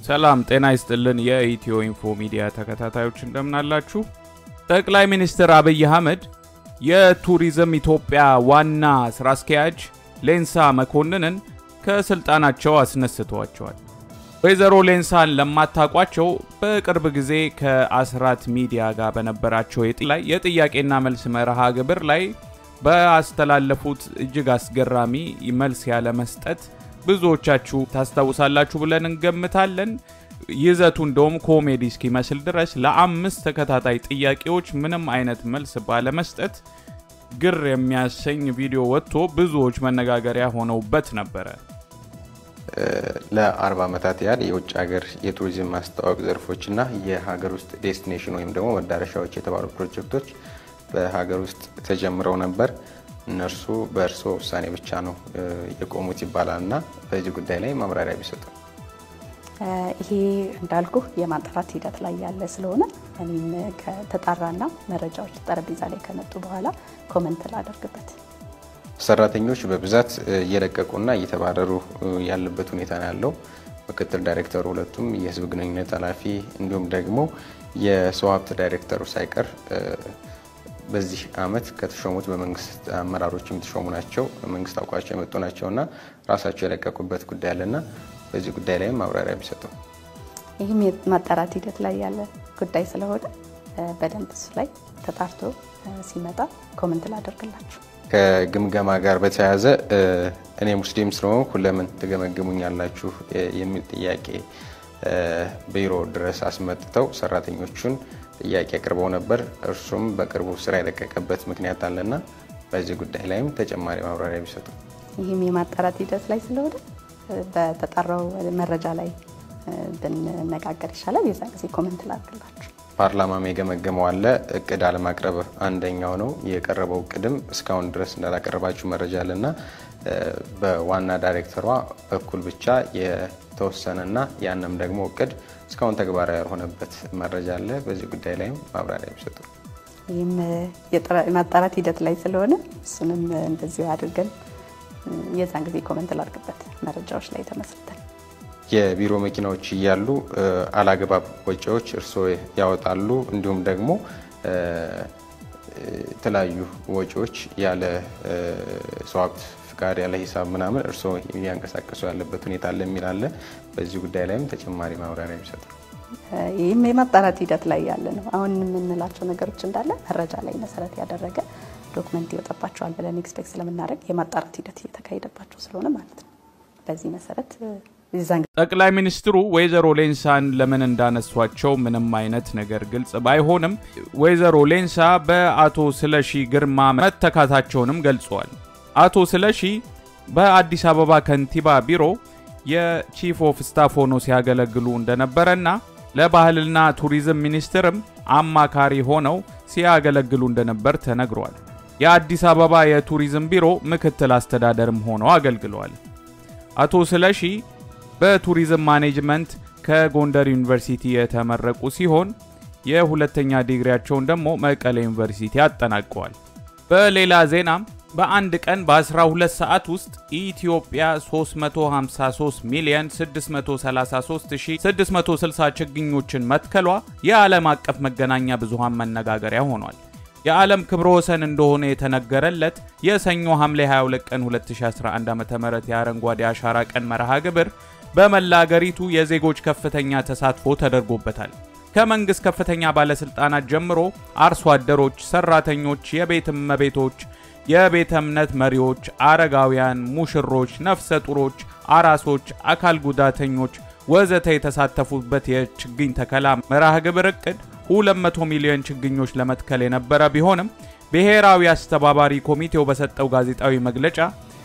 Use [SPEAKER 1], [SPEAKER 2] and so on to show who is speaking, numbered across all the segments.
[SPEAKER 1] ሰላም ጤና ይስጥልን። የኢትዮ ኢንፎ ሚዲያ ተከታታዮች እንደምናላችሁ። ጠቅላይ ሚኒስትር አብይ አህመድ የቱሪዝም ኢትዮጵያ ዋና ስራ አስኪያጅ ሌንሳ መኮንንን ከስልጣናቸው አስነስተዋቸዋል። ወይዘሮ ሌንሳን ለማታቋቸው በቅርብ ጊዜ ከአስራት ሚዲያ ጋር በነበራቸው ላይ የጥያቄና መልስ መርሃ ግብር ላይ በአስተላለፉት እጅግ አስገራሚ መልስ ያለ መስጠት ብዙዎቻችሁ ታስታውሳላችሁ ብለን እንገምታለን። ይዘቱ እንደውም ኮሜዲ እስኪመስል ድረስ ለአምስት ተከታታይ ጥያቄዎች ምንም አይነት መልስ ባለመስጠት ግር የሚያሰኝ ቪዲዮ ወጥቶ ብዙዎች መነጋገሪያ ሆነውበት ነበረ።
[SPEAKER 2] ለአርባ ዓመታት ያህል የውጭ ሀገር የቱሪዝም ማስተዋወቅ ዘርፎችና የሀገር ውስጥ ዴስቲኔሽን ወይም ደግሞ መዳረሻዎች የተባሉ ፕሮጀክቶች በሀገር ውስጥ ተጀምረው ነበር። እነርሱ በእርስዎ ውሳኔ ብቻ ነው የቆሙት ይባላል እና በዚህ ጉዳይ ላይ ማብራሪያ ቢሰጡ።
[SPEAKER 3] ይሄ እንዳልኩ የማጣራት ሂደት ላይ ያለ ስለሆነ እኔም ከተጣራና መረጃዎች ጠረጴዛ ላይ ከመጡ በኋላ ኮመንት ላደርግበት።
[SPEAKER 2] ሰራተኞች በብዛት እየለቀቁና እየተባረሩ ያለበት ሁኔታ ነው ያለው። ምክትል ዳይሬክተሩ ሁለቱም፣ የህዝብ ግንኙነት ኃላፊ እንዲሁም ደግሞ የሰው ሀብት ዳይሬክተሩ ሳይቀር በዚህ አመት ከተሾሙት በመንግስት አመራሮች የተሾሙ ናቸው። መንግስት አውቋቸው የመጡ ናቸው እና ራሳቸው የለቀቁበት ጉዳይ አለና በዚህ ጉዳይ ላይም ማብራሪያ ቢሰጡ።
[SPEAKER 3] ይህም የማጣራት ሂደት ላይ ያለ ጉዳይ ስለሆነ በደንብ እሱ ላይ ተጣርቶ ሲመጣ ኮመንት ላደርግላችሁ።
[SPEAKER 2] ከግምገማ ጋር በተያያዘ እኔ ሙስሊም ስለሆንኩ ለምን ትገመግሙኛላችሁ የሚል ጥያቄ ቢሮ ድረስ አስመጥተው ሰራተኞቹን ጥያቄ አቅርበው ነበር። እርሱም በቅርቡ ስራ የለቀቀበት ምክንያት አለና በዚህ ጉዳይ ላይም ተጨማሪ ማብራሪያ ቢሰጡ።
[SPEAKER 3] ይህም የማጣራት ሂደት ላይ ስለሆነ በተጣራው መረጃ ላይ ብንነጋገር ይሻላል። የዛ ጊዜ ኮመንት ላድርግላችሁ።
[SPEAKER 2] ፓርላማም የገመገመው አለ። እቅድ አለማቅረብ አንደኛው ነው። የቀረበው እቅድም እስካሁን ድረስ እንዳላቀረባችሁ መረጃ አለና በዋና ዳይሬክተሯ በኩል ብቻ የተወሰነና ያንም ደግሞ እቅድ እስካሁን ተግባራዊ ያልሆነበት መረጃ አለ። በዚህ ጉዳይ ላይም ማብራሪያ ቢሰጡ።
[SPEAKER 3] ይህም የማጣራት ሂደት ላይ ስለሆነ እሱንም እንደዚሁ አድርገን የዛን ጊዜ ኮመንት ላድርግበት መረጃዎች ላይ ተመስርተን
[SPEAKER 2] የቢሮ መኪናዎች እያሉ አላግባብ ወጪዎች እርስዎ ያወጣሉ፣ እንዲሁም ደግሞ የተለያዩ ወጪዎች ያለ ሰው ሀብት ፍቃድ ያለ ሂሳብ ምናምን እርስዎ እያንቀሳቀሱ ያለበት ሁኔታ አለ የሚል አለ። በዚህ ጉዳይ ላይም ተጨማሪ ማብራሪያ ቢሰጡ።
[SPEAKER 3] ይህም የማጣራት ሂደት ላይ ያለ ነው። አሁን የምንላቸው ነገሮች እንዳለ መረጃ ላይ መሰረት ያደረገ ዶክመንት ይወጣባቸዋል ብለን ኤክስፔክት ስለምናደርግ የማጣራት ሂደት እየተካሄደባቸው ስለሆነ ማለት ነው። በዚህ መሰረት
[SPEAKER 1] ጠቅላይ ሚኒስትሩ ወይዘሮ ሌንሳን ለምን እንዳነሷቸው ምንም አይነት ነገር ግልጽ ባይሆንም ወይዘሮ ሌንሳ በአቶ ስለሺ ግርማ መተካታቸውንም ገልጸዋል። አቶ ስለሺ በአዲስ አበባ ከንቲባ ቢሮ የቺፍ ኦፍ ስታፍ ሆኖ ሲያገለግሉ እንደነበረና ለባህልና ቱሪዝም ሚኒስትርም አማካሪ ሆነው ሲያገለግሉ እንደነበር ተነግሯል። የአዲስ አበባ የቱሪዝም ቢሮ ምክትል አስተዳደርም ሆነው አገልግለዋል። አቶ ስለሺ በቱሪዝም ማኔጅመንት ከጎንደር ዩኒቨርሲቲ የተመረቁ ሲሆን የሁለተኛ ዲግሪያቸውን ደግሞ መቀሌ ዩኒቨርሲቲ አጠናቀዋል። በሌላ ዜናም በአንድ ቀን በ12 ሰዓት ውስጥ ኢትዮጵያ 353 ሚሊዮን 633660 ችግኞችን መትከሏ የዓለም አቀፍ መገናኛ ብዙሃን መነጋገሪያ ሆኗል። የዓለም ክብረ ወሰን እንደሆነ የተነገረለት የሰኞ ሐምሌ 22 ቀን 2011 ዓ.ም የአረንጓዴ አሻራ ቀን መርሃ ግብር በመላ አገሪቱ የዜጎች ከፍተኛ ተሳትፎ ተደርጎበታል። ከመንግሥት ከፍተኛ ባለሥልጣናት ጀምሮ አርሶ አደሮች፣ ሰራተኞች፣ የቤት እመቤቶች፣ የቤተ እምነት መሪዎች፣ አረጋውያን፣ ሙሽሮች፣ ነፍሰ ጡሮች፣ አራሶች፣ አካል ጉዳተኞች ወዘተ የተሳተፉበት የችግኝ ተከላ መርሃ ግብር እቅድ 200 ሚሊዮን ችግኞች ለመትከል የነበረ ቢሆንም ብሔራዊ አስተባባሪ ኮሚቴው በሰጠው ጋዜጣዊ መግለጫ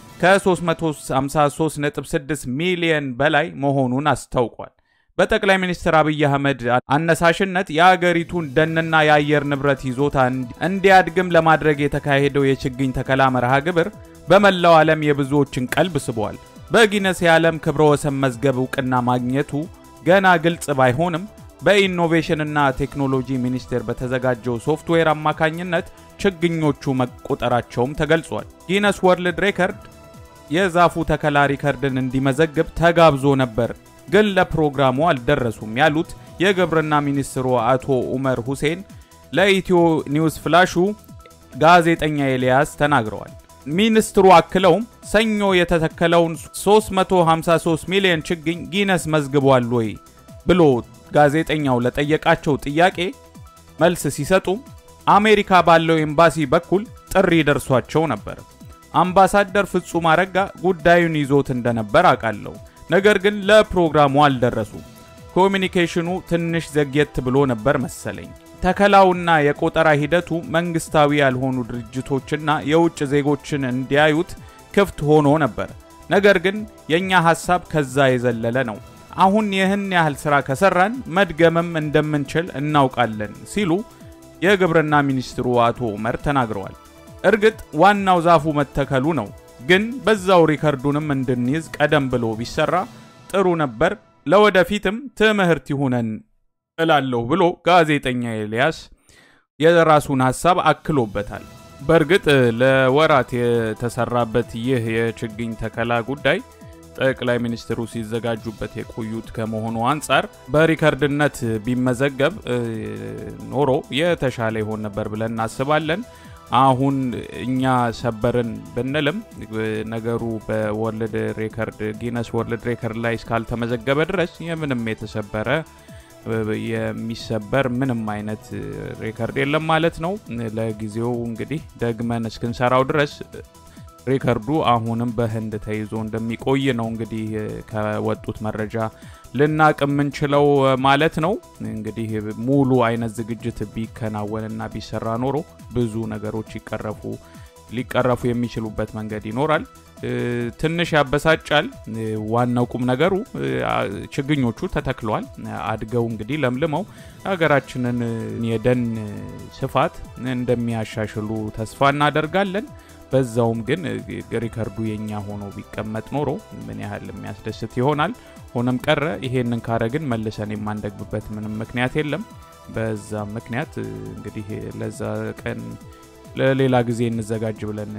[SPEAKER 1] ከ353.6 ሚሊዮን በላይ መሆኑን አስታውቋል። በጠቅላይ ሚኒስትር አብይ አህመድ አነሳሽነት የአገሪቱን ደንና የአየር ንብረት ይዞታ እንዲያድግም ለማድረግ የተካሄደው የችግኝ ተከላ መርሃ ግብር በመላው ዓለም የብዙዎችን ቀልብ ስቧል። በጊነስ የዓለም ክብረ ወሰን መዝገብ እውቅና ማግኘቱ ገና ግልጽ ባይሆንም በኢኖቬሽንና ቴክኖሎጂ ሚኒስቴር በተዘጋጀው ሶፍትዌር አማካኝነት ችግኞቹ መቆጠራቸውም ተገልጿል። ጊነስ ወርልድ ሬከርድ የዛፉ ተከላ ሪከርድን እንዲመዘግብ ተጋብዞ ነበር ግን ለፕሮግራሙ አልደረሱም ያሉት የግብርና ሚኒስትሩ አቶ ኡመር ሁሴን ለኢትዮ ኒውስ ፍላሹ ጋዜጠኛ ኤልያስ ተናግረዋል። ሚኒስትሩ አክለውም ሰኞ የተተከለውን 353 ሚሊዮን ችግኝ ጊነስ መዝግቧል ወይ ብሎ ጋዜጠኛው ለጠየቃቸው ጥያቄ መልስ ሲሰጡም አሜሪካ ባለው ኤምባሲ በኩል ጥሪ ደርሷቸው ነበር። አምባሳደር ፍጹም አረጋ ጉዳዩን ይዞት እንደነበር አውቃለሁ። ነገር ግን ለፕሮግራሙ አልደረሱም። ኮሚኒኬሽኑ ትንሽ ዘግየት ብሎ ነበር መሰለኝ። ተከላውና የቆጠራ ሂደቱ መንግስታዊ ያልሆኑ ድርጅቶችና የውጭ ዜጎችን እንዲያዩት ክፍት ሆኖ ነበር። ነገር ግን የእኛ ሐሳብ ከዛ የዘለለ ነው። አሁን ይህን ያህል ሥራ ከሠራን መድገምም እንደምንችል እናውቃለን ሲሉ የግብርና ሚኒስትሩ አቶ ኡመር ተናግረዋል። እርግጥ ዋናው ዛፉ መተከሉ ነው፣ ግን በዛው ሪከርዱንም እንድንይዝ ቀደም ብሎ ቢሰራ ጥሩ ነበር። ለወደፊትም ትምህርት ይሁነን እላለሁ ብሎ ጋዜጠኛ ኤልያስ የራሱን ሐሳብ አክሎበታል። በእርግጥ ለወራት የተሰራበት ይህ የችግኝ ተከላ ጉዳይ ጠቅላይ ሚኒስትሩ ሲዘጋጁበት የቆዩት ከመሆኑ አንጻር በሪከርድነት ቢመዘገብ ኖሮ የተሻለ ይሆን ነበር ብለን እናስባለን። አሁን እኛ ሰበርን ብንልም ነገሩ በወርልድ ሬከርድ ጊነስ ወርልድ ሬከርድ ላይ እስካልተመዘገበ ድረስ የምንም የተሰበረ የሚሰበር ምንም አይነት ሬከርድ የለም ማለት ነው። ለጊዜው እንግዲህ ደግመን እስክንሰራው ድረስ ሪከርዱ አሁንም በህንድ ተይዞ እንደሚቆይ ነው እንግዲህ ከወጡት መረጃ ልናቅ የምንችለው ማለት ነው። እንግዲህ ሙሉ አይነት ዝግጅት ቢከናወንና ቢሰራ ኖሮ ብዙ ነገሮች ይቀረፉ ሊቀረፉ የሚችሉበት መንገድ ይኖራል። ትንሽ ያበሳጫል። ዋናው ቁም ነገሩ ችግኞቹ ተተክለዋል፣ አድገው እንግዲህ ለምልመው ሀገራችንን የደን ስፋት እንደሚያሻሽሉ ተስፋ እናደርጋለን። በዛውም ግን ሪከርዱ የኛ ሆኖ ቢቀመጥ ኖሮ ምን ያህል የሚያስደስት ይሆናል። ሆነም ቀረ ይሄንን ካረግን መልሰን የማንደግምበት ምንም ምክንያት የለም። በዛ ምክንያት እንግዲህ ለዛ ቀን ለሌላ ጊዜ እንዘጋጅ ብለን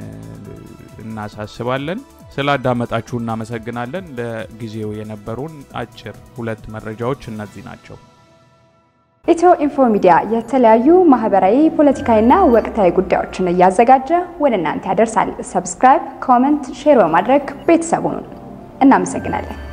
[SPEAKER 1] እናሳስባለን። ስላዳመጣችሁ እናመሰግናለን። ለጊዜው የነበሩን አጭር ሁለት መረጃዎች እነዚህ ናቸው።
[SPEAKER 4] ኢትዮ ኢንፎ ሚዲያ የተለያዩ ማህበራዊ፣ ፖለቲካዊና ወቅታዊ ጉዳዮችን እያዘጋጀ ወደ እናንተ ያደርሳል። ሰብስክራይብ፣ ኮመንት፣ ሼር በማድረግ ቤተሰቡን እናመሰግናለን።